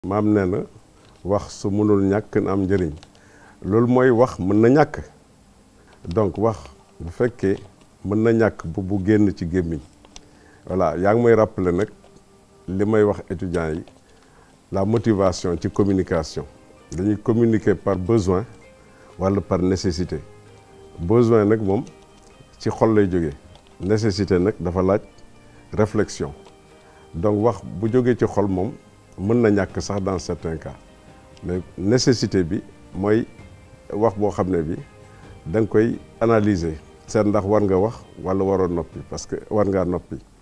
maam nee na wax su mënul ñàkk na am njëriñ loolu mooy wax mën na ñàkk donc wax bu fekkee mën na ñàkk bu bu génn ci gémmiñ voilà yaa ngi may rappeler nag li may wax étudiants yi la motivation ci communication dañuy communiquer par besoin walla par nécessité besoin nag moom ci xol lay jógee nécessité nag dafa laaj réflexion donc wax bu jógee ci xol moom mën na ñàkk sax dans certains cas mais nécessité bi mooy wax boo xam ne bi da nga koy analyser seet ndax war nga wax walla waroo noppi parce que war ngaa noppi